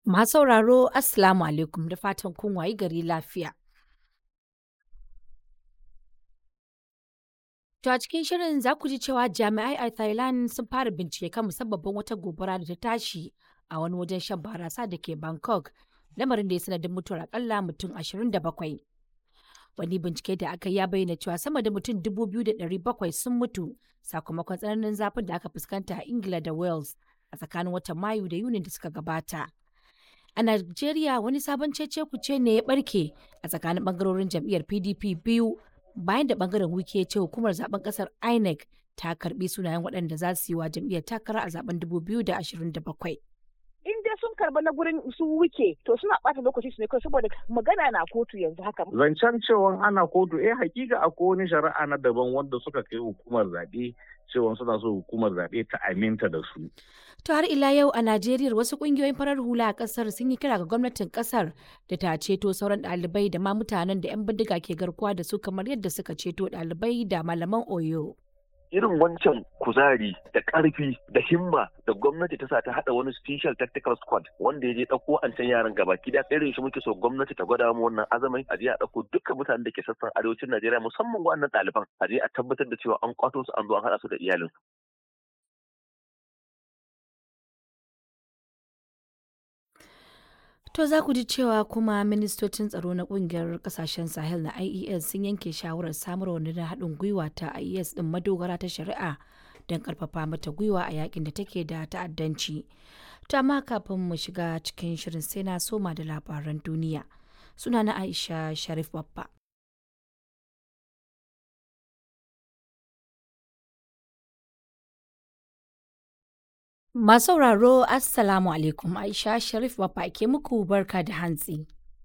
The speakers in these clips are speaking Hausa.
Masu sauraro Assalamu alaikum da fatan kun wayi gari lafiya. To a cikin shirin za ku ji cewa jami'ai a Thailand sun fara bincike kan musabbabin wata gobara da ta tashi a wani wajen shan barasa da ke Bangkok, lamarin da ya sanadin mutuwar akalla mutum 27. Wani bincike da aka ya bayyana cewa sama da mutum 2,700 sun mutu sakamakon tsananin zafin da aka fuskanta a Ingila da Wales a tsakanin watan Mayu da Yunin da suka gabata. A Najeriya wani sabon cece kuce ne ya barke a tsakanin bangarorin jam'iyyar PDP biyu bayan da bangaren wike ya ce hukumar zaben kasar INEC ta karbi sunayen waɗanda za su yi wa jam'iyyar takara a zaben 2027. in dai sun karba na gurin su wuke to suna bata lokaci su ne kawai saboda magana na kotu yanzu haka. Zancen cewa ana kotu eh hakika akwai wani shari'a na daban wanda suka kai hukumar zaɓe cewa suna so hukumar zaɓe ta aminta da su. To har ila yau a Najeriya wasu kungiyoyin farar hula a kasar sun yi kira ga gwamnatin kasar da ta ceto sauran ɗalibai da ma mutanen da 'yan bindiga ke garkuwa da su kamar yadda suka ceto ɗalibai da malaman Oyo. irin wancan kuzari da ƙarfi da himma da gwamnati ta sa ta haɗa wani special tactical squad wanda ya je ɗauko an can yaran gaba da irin shi muke so gwamnati ta gwada mu wannan azamai a je a ɗauko dukkan mutanen da ke sassan arewacin Najeriya musamman wannan ɗaliban a je a tabbatar da cewa an kwato su an zo an haɗa su da iyalin To za ku ji cewa kuma ministocin tsaro na kungiyar kasashen Sahel na IES sun yanke shawarar samar wani na haɗin gwiwa ta IES ɗin madogara ta shari'a don ƙarfafa mata gwiwa a yakin da take da ta'addanci. To amma kafin mu shiga cikin shirin sai na soma da labaran duniya. Suna na Aisha Sharif Babba. Masu sauraro Assalamu alaikum Aisha Sharif Baffa ke muku barka da hantsi.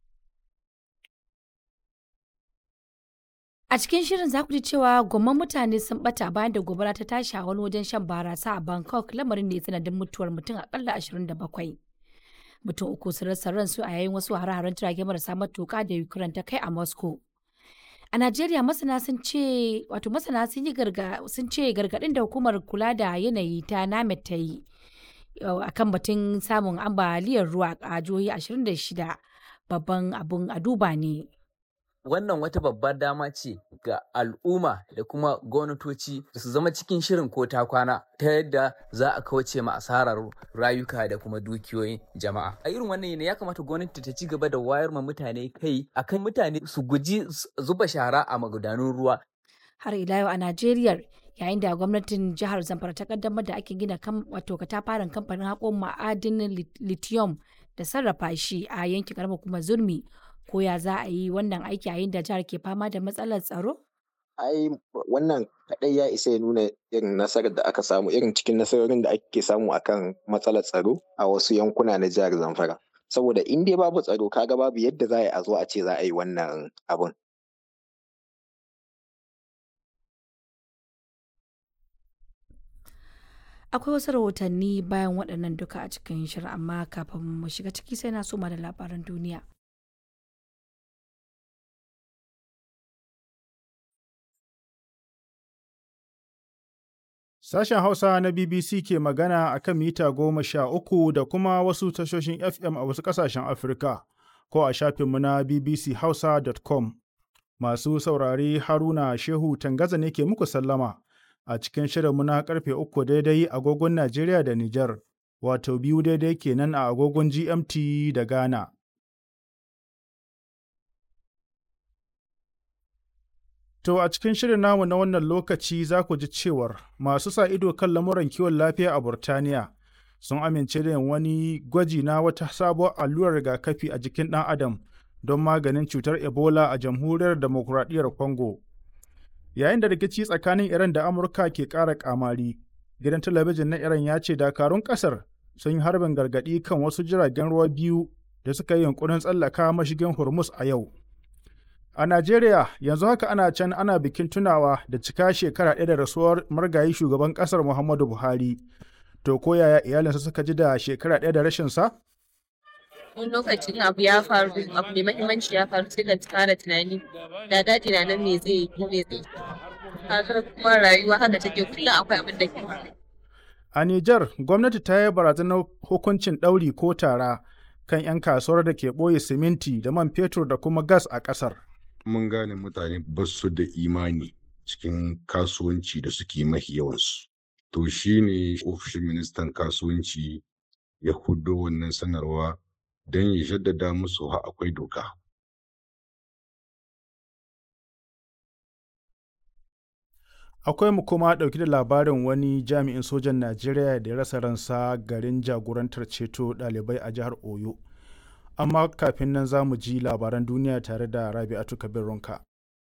A cikin shirin za ku ji cewa gomman mutane sun bata bayan da gobara ta tashi a wani wajen shan barasa a Bangkok lamarin da ya sanadin mutuwar mutum akalla 27. Mutum uku sun rasa ransu a yayin wasu hare-haren jirage marasa matuƙa da Ukraine ta kai a Moscow. A Najeriya masana sun ce wato masana sun yi sun ce gargaɗin da hukumar kula da yanayi ta NAMED ta yi akan batun samun ambaliyar ruwa a jihohi 26 babban abun a duba ne. Wannan wata babbar dama ce ga al'umma da kuma gwamnatoci da su zama cikin shirin ko ta kwana ta yadda za a kauce ma asarar rayuka da kuma dukiyoyin jama'a. A irin wannan yanayi ya kamata gwamnati ta ci gaba da wayar ma mutane kai akan mutane su guji zuba shara a magudanun ruwa. Har ila yau a Najeriya yayin da gwamnatin jihar Zamfara ta kaddamar da ake gina wato katafaren kamfanin haƙon ma'adinin lithium da sarrafa shi a yankin karamar kuma zurmi ko ya za a yi wannan aiki yayin da jihar ke fama da matsalar tsaro? ai wannan kaɗai ya isa ya nuna irin nasarar da aka samu irin cikin nasarorin da ake samu akan matsalar tsaro a wasu yankuna na jihar Zamfara. Saboda in dai babu tsaro kaga babu yadda za a yi a zo a ce za a yi wannan abun. Akwai wasu rahotanni bayan waɗannan duka a cikin shirin amma kafin mu shiga ciki sai na soma da labaran duniya. Sashen Hausa na BBC ke magana a kan mita goma sha uku da kuma wasu tashoshin FM a wasu ƙasashen Afirka, ko a shafinmu na bbchausa.com. Masu saurare Haruna Shehu Tangaza ne ke muku sallama a cikin shirinmu na karfe uku daidai agogon Najeriya da Nijar, wato biyu daidai kenan a agogon GMT da Ghana. To a cikin shirin namu na wannan lokaci za ku ji cewar masu sa ido kan lamuran kiwon lafiya a Burtaniya sun amince da yin wani gwaji na wata sabuwar allurar rigakafi a jikin ɗan adam don maganin cutar Ebola a jamhuriyar demokuraɗiyyar Congo. Yayin da rikici tsakanin Iran da Amurka ke ƙara ƙamari, gidan talabijin na Iran ya ce dakarun ƙasar sun yi harbin gargaɗi kan wasu jiragen ruwa biyu da suka yi yunkurin tsallaka mashigin Hormuz a yau. A Najeriya yanzu haka ana can ana bikin tunawa da cika shekara ɗaya da rasuwar margayi shugaban ƙasar Muhammadu Buhari. To ko yaya iyalinsa suka ji da shekara ɗaya da rashin sa? wani lokacin abu ya faru abu mai mahimmanci ya faru sai ka fara tunani da daɗi na nan me zai yi ko me zai yi kaga kuma rayuwa haka take kullum akwai abin da ke faru A Nijar, gwamnati ta yi barazanar hukuncin ɗauri ko tara kan 'yan kasuwar da ke ɓoye siminti da man fetur da kuma gas a ƙasar. Mun gane mutane ba su da imani cikin kasuwanci da suke mahi yawansu. To shi ne ofishin ministan kasuwanci ya hudo wannan sanarwa don ya jaddada musu ha akwai doka. Akwai mu kuma ɗauki da labarin wani jami'in sojan Najeriya da ya rasa ransa garin jagorantar ceto ɗalibai a jihar Oyo. Amma kafin nan za mu ji labaran duniya tare da Rabi'atu Kabir Ronka.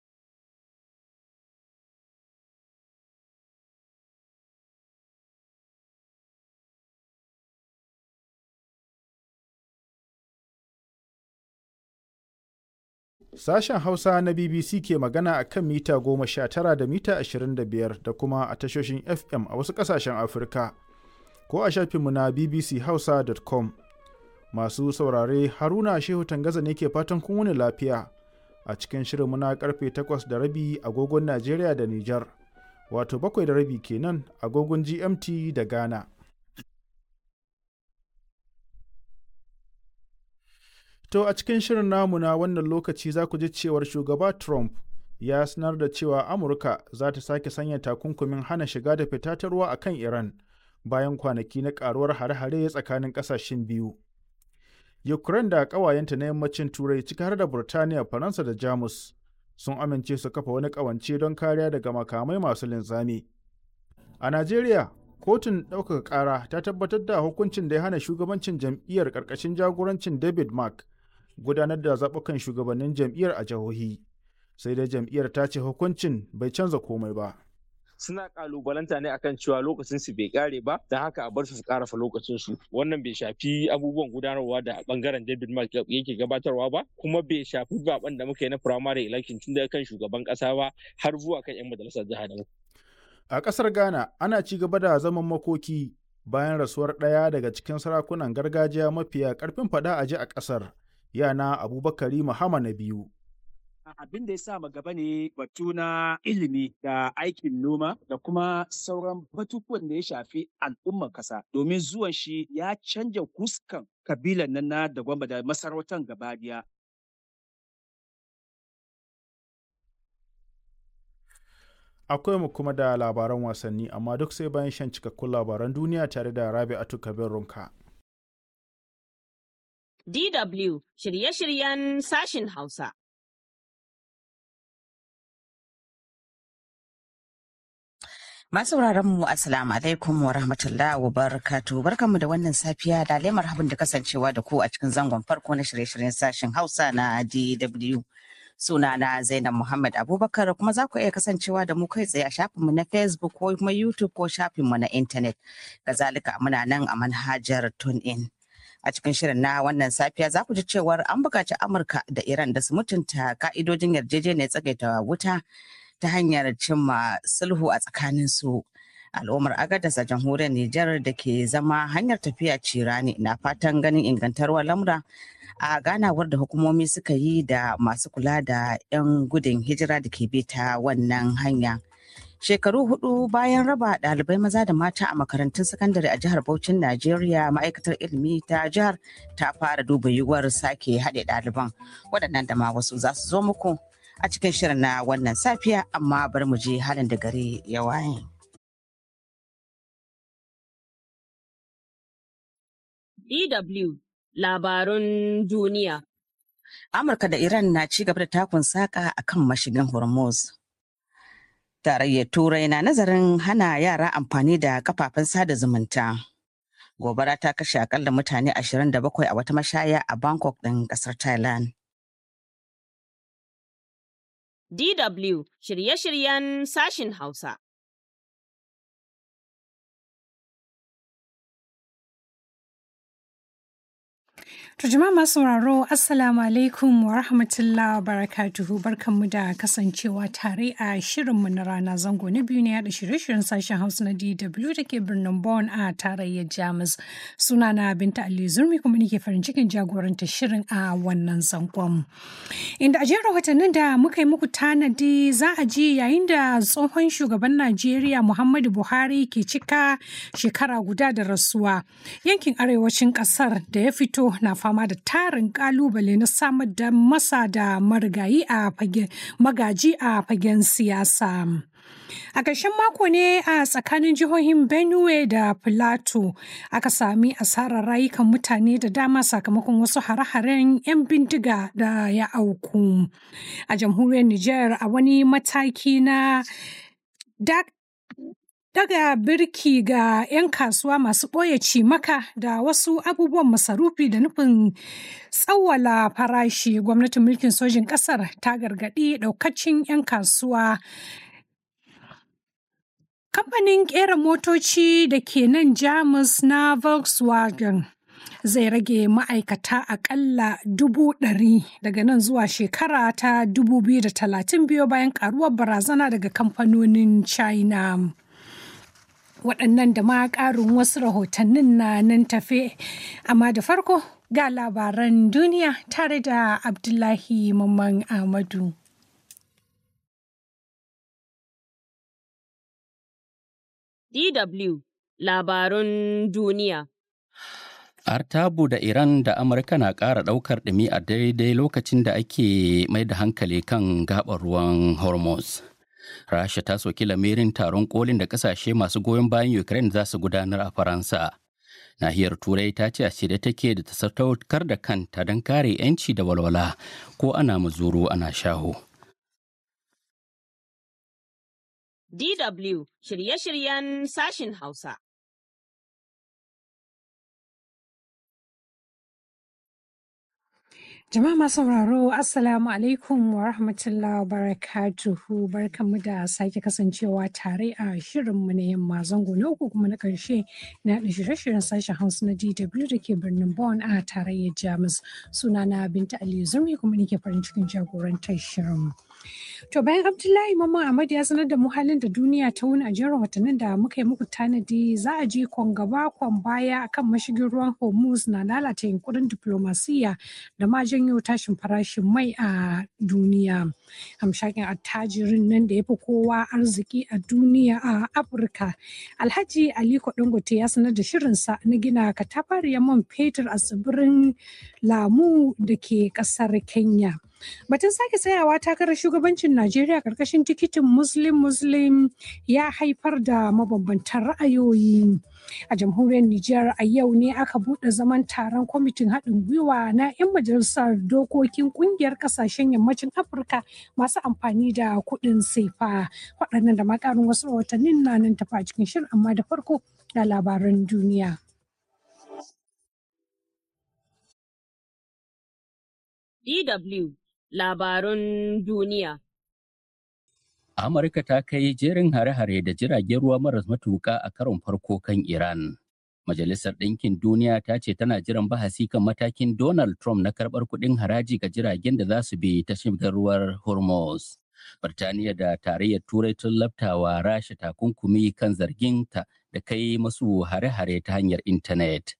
Sashen Hausa na BBC ke magana a kan mita goma sha tara da mita ashirin da biyar da kuma a tashoshin FM a wasu ƙasashen Afirka, ko a shafinmu na bbchausa.com. Masu saurare Haruna Shehu Tangaza ne ke fatan kun wuni lafiya a cikin shirinmu na karfe takwas da rabi agogon Najeriya da Nijar, wato bakwai da rabi kenan agogon GMT da Ghana. To a cikin shirin namu na wannan lokaci za ku ji cewar shugaba Trump ya sanar da cewa Amurka za ta sake sanya takunkumin hana shiga da fita ta ruwa a kan Iran bayan kwanaki na karuwar hare-hare tsakanin ƙasashen biyu. Ukraine da ƙawayenta na yammacin Turai ciki har da Burtaniya, Faransa da Jamus sun amince su kafa wani ƙawance don kariya daga makamai masu linzami. A Najeriya, kotun ɗaukaka ƙara ta tabbatar da hukuncin da ya hana shugabancin jam'iyyar ƙarƙashin jagorancin David Mark gudanar da zaɓukan shugabannin jam'iyyar a jihohi sai dai jam'iyyar ta ce hukuncin bai canza komai ba. suna kalubalanta ne akan cewa lokacin su bai kare ba don haka a bar su su karafa lokacin su wannan bai shafi abubuwan gudanarwa da bangaren David Mark yake gabatarwa ba kuma bai shafi zaben da muka yi na primary election tun daga kan shugaban kasa ba har zuwa kan yan majalisar jiha da A ƙasar Ghana ana ci gaba da zaman makoki bayan rasuwar ɗaya daga cikin sarakunan gargajiya mafiya ƙarfin faɗa a ji a ƙasar yana Abubakari Muhammad na biyu. abin da ya sa gaba ne batu na ilimi da aikin noma da kuma sauran batutuwan da ya shafi al'ummar kasa domin zuwan shi ya canja huskan kabilan nan na da gwamba da masarautar gabadiya Akwai mu kuma da labaran wasanni amma duk sai bayan shan cikakkun labaran duniya tare da Rabi'atu Kabir Runka. DW shirye-shiryen sashin Hausa. Masu mu Assalamu alaikum wa rahmatullahi wa barakatu barkanmu da wannan safiya da lemar habin da kasancewa da ku a cikin zangon farko na shirye-shiryen sashen Hausa na DW. Suna na Zainab Muhammad Abubakar kuma za ku iya kasancewa da mu kai tsaye a shafinmu na Facebook ko kuma YouTube ko shafinmu na intanet. Kazalika muna nan a manhajar TuneIn. A cikin shirin na wannan safiya za ku ji cewar an buƙaci Amurka da Iran da su mutunta ka'idojin yarjejeniyar tsagaita wuta ta hanyar cimma sulhu a tsakaninsu. Al'ummar Agadas a jamhuriyar Nijar da ke zama hanyar tafiya cirani na fatan ganin ingantarwar lamura a ganawar da hukumomi suka yi da masu kula da 'yan gudun hijira da ke bi ta wannan hanya. Shekaru hudu bayan raba ɗalibai maza da mata a makarantun sakandare a jihar Bauchin Najeriya ma'aikatar ilimi ta jihar ta fara duba yiwuwar sake haɗe ɗaliban waɗannan da ma wasu za su zo muku a cikin shirin na wannan safiya amma bari mu je halin da gari ya waye. DW labarun duniya. Amurka da Iran na ci gaba da takun saƙa a kan mashigin Hormuz. Tarayyar Turai na nazarin hana yara amfani da kafafen sada zumunta. Gobara ta kashe akalla mutane 27 a wata mashaya a Bangkok ɗin ƙasar Thailand. DW shirye-shiryen sashin Hausa. To jama'a masu sauraro Assalamu alaikum wa rahmatullahi wa barakatuhu barkanmu da kasancewa tare a shirinmu na rana zango na biyu na yada shirye-shiryen sashen Hausa na DW da ke birnin Bonn a tarayyar Jamus. Sunana Binta Ali Zurmi kuma nake farin cikin jagoranta shirin a wannan zangon. Inda a jerin rahotannin da muka yi muku tanadi za a ji yayin da tsohon shugaban Najeriya Muhammadu Buhari ke cika shekara guda da rasuwa yankin arewacin kasar da ya fito na fama fama da tarin kalubale na samar da masa da marigayi a magaji a fagen siyasa. A ƙarshen mako ne a tsakanin jihohin Benue da Filato aka sami asarar rayukan mutane da dama sakamakon wasu hare-haren 'yan bindiga da ya auku. A jamhuriyar Nijar a wani mataki na daga birki ga 'yan kasuwa masu ɓoye cimaka da wasu abubuwan masarufi da nufin tsawwala farashi gwamnatin mulkin sojin ƙasar ta gargaɗi ɗaukacin 'yan kasuwa Kamfanin ƙera motoci da ke nan Jamus na Volkswagen zai rage ma'aikata aƙalla dubu ɗari daga nan zuwa shekara ta dubu biyu da talatin biyu bayan ƙaruwar barazana daga kamfanonin China. Waɗannan da ma ƙarin wasu rahotannin na nan tafe, amma da farko ga labaran duniya tare da Abdullahi Mamman Ahmadu. DW Labarun Duniya. Artabu da Iran da Amurka na ƙara ɗaukar ɗumi a daidai lokacin da ake mai da hankali kan gaɓar ruwan Hormuz. Rasha ta soki lamirin taron kolin da ƙasashe masu goyon bayan Ukraine za su gudanar a Faransa. Nahiyar Turai ta ce a shirye take da ta sadaukar da kanta don kare 'yanci da walwala ko ana muzuru ana shaho. DW shirye-shiryen sashin Hausa. Jama'a masu sauraro Assalamu alaikum wa rahmatullahi wa barakatuhu barkanmu da sake kasancewa tare a shirinmu na yamma zango na uku kuma na karshe na da shirye-shiryen sashen Hausa na DW da ke birnin Bonn a tarayyar Jamus. Sunana Binta Aliyu Zurmi kuma nake farin cikin jagorantar shirin. To bayan Abdullahi Mamman Ahmad ya sanar da mu halin da duniya ta wuni a jerin watannin da muka yi muku tanadi za a ji kwan gaba kwan baya akan mashigin ruwan Hormuz na lalata yunkurin diplomasiya da ma janyo tashin farashin mai a duniya. Hamshakin attajirin nan da ya fi kowa arziki a duniya a Afirka. Alhaji Aliko Dangote ya sanar da shirinsa na gina katafariyar man fetur a tsibirin Lamu da ke ƙasar Kenya. Batun sake tsayawa takarar shugabancin Najeriya karkashin tikitin Muslim Muslim ya haifar da mabambantan ra'ayoyi. A jamhuriyar Nijar a yau ne aka buɗe zaman taron kwamitin haɗin gwiwa na 'yan majalisar dokokin ƙungiyar ƙasashen yammacin Afirka masu amfani da kuɗin sefa. Waɗannan da makarin wasu rahotannin na nan tafa cikin shirin amma da farko da labaran duniya. DW Labarun Duniya. Amurka ta kai jerin hare-hare da jiragen ruwa maras matuƙa a karon farko kan Iran. Majalisar Ɗinkin Duniya ta ce tana jiran bahasi kan matakin Donald Trump na karɓar kuɗin haraji ga jiragen da za su bi ta shigar ruwar Hormuz. Birtaniya da tarayyar Turai tun laftawa Rasha takunkumi kan zarginta da kai masu hare-hare ta hanyar intanet.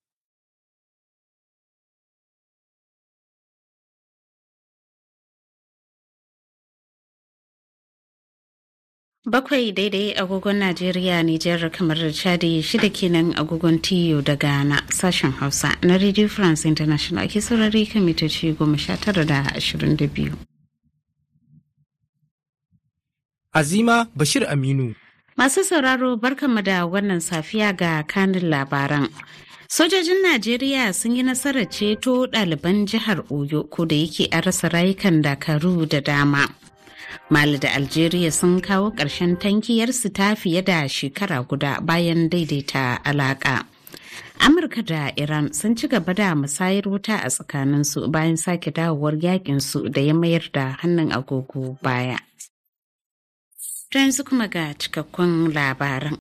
Bakwai daidai agogon Najeriya, Nijar, kamar da Chadi shida kenan agogon TU da Ghana sashen Hausa na Radio France International ake saurari kan mitoci goma sha tara da ashirin da biyu. Azima Bashir Aminu. Masu sauraro barkanmu da wannan safiya ga kanin labaran. Sojojin Najeriya sun yi nasarar ceto ɗaliban jihar Oyo ko da yake an rasa rayukan dakaru da dama. Mali da Algeria sun kawo ƙarshen tankiyarsu ta fiye da shekara guda bayan daidaita alaƙa. Amurka da Iran sun ci gaba da musayar wuta a tsakaninsu bayan sake dawowar yakinsu da ya mayar da hannun agogo baya. yanzu kuma ga cikakkun labaran.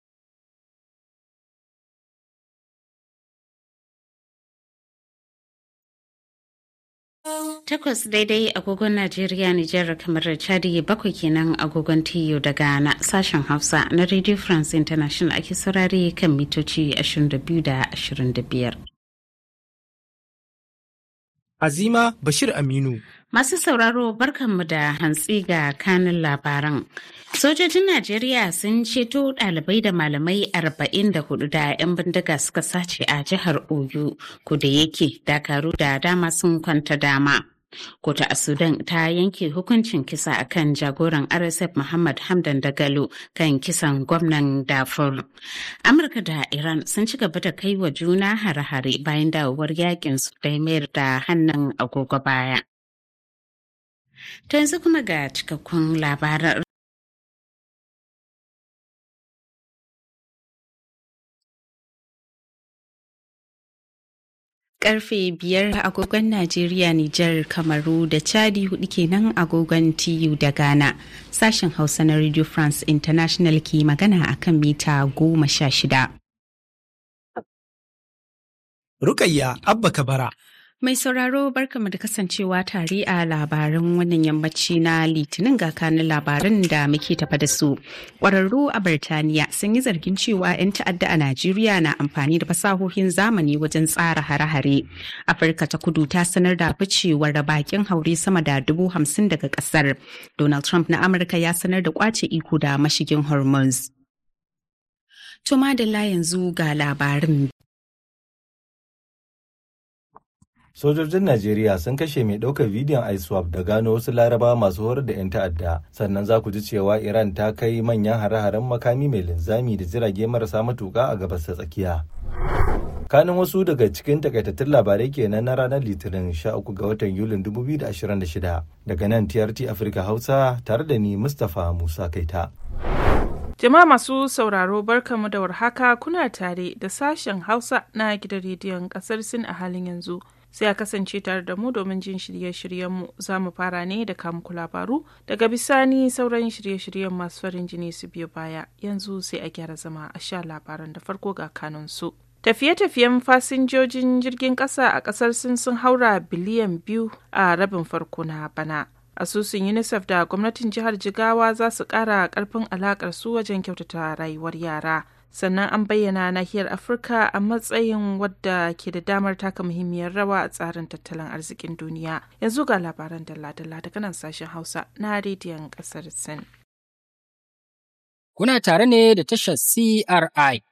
Takwas daidai agogon Najeriya Nijar kamar da Chadi bakwai kenan agogon TU da Ghana sashen Hausa na Radio France International ake saurare kan mitoci 22 da 25. Azima Bashir Aminu. Masu sauraro barkanmu da hantsi ga kanin labaran. Sojojin Najeriya sun ceto ɗalibai da malamai 44 da 'yan bindiga suka sace a jihar Oyo, kuda yake dakaru da dama sun kwanta dama. Kotu a Sudan ta yanke hukuncin kisa akan jagoran RSF Muhammad Hamdan Dagalo kan kisan gwamnan Darfur. Amurka da Iran sun ci gaba da kai wa juna hare-hare bayan dawowar yakin su da mayar da hannun agogo baya. To yanzu kuma ga cikakkun labaran karfe biyar agogon Najeriya, Nijar, Kamaru da Chadi hudu kenan agogon TU da Ghana. Sashen Hausa na Radio France International ke magana akan mita goma sha shida. Rukayya Abba Kabara. Mai sauraro barkamu da kasancewa tare a labaran wannan yammaci na litinin ga kanin labaran da muke tafa da su. Ƙwararru a Birtaniya sun yi zargin cewa 'yan ta'adda a Najeriya na amfani da fasahohin zamani wajen tsara hare-hare. Afirka ta kudu ta sanar da ficewar da bakin haure sama da dubu hamsin daga ƙasar. Donald Trump na Amurka ya sanar da kwace iko da mashigin Hormuz. Tuma da yanzu ga labarin sojojin najeriya sun kashe mai ɗaukar bidiyon iswap da gano wasu laraba masu horar da 'yan ta'adda sannan za ku ji cewa iran ta kai manyan hare-haren makami mai linzami da jirage marasa matuka a gabas ta tsakiya kanin wasu daga cikin takaitattun labarai kenan na ranar litinin 13 ga watan yulin 2026 daga nan trt afirka hausa tare da ni mustapha musa kaita Jama'a masu sauraro barkamu da warhaka kuna tare da sashen Hausa na gidan rediyon kasar Sin a halin yanzu. Sai a kasance tare da mu domin jin shirye-shiryenmu za mu fara ne da kamuku labaru daga bisani sauran shirye-shiryen masu farin jini su biyo baya yanzu sai a gyara zama a sha labaran da farko ga kanunsu. Tafiye-tafiyen fasinjojin jirgin ƙasa a ƙasar Sin sun haura biliyan biyu a rabin farko na bana. asusun unicef da gwamnatin jihar jigawa za su kara karfin alakar su wajen kyautata rayuwar yara sannan an bayyana nahiyar afirka a matsayin wadda ke da damar taka muhimmiyar rawa a tsarin tattalin arzikin duniya yanzu ga labaran dalla-dalla daga nan sashen hausa na rediyon kasar sin kuna tare ne da tashar cri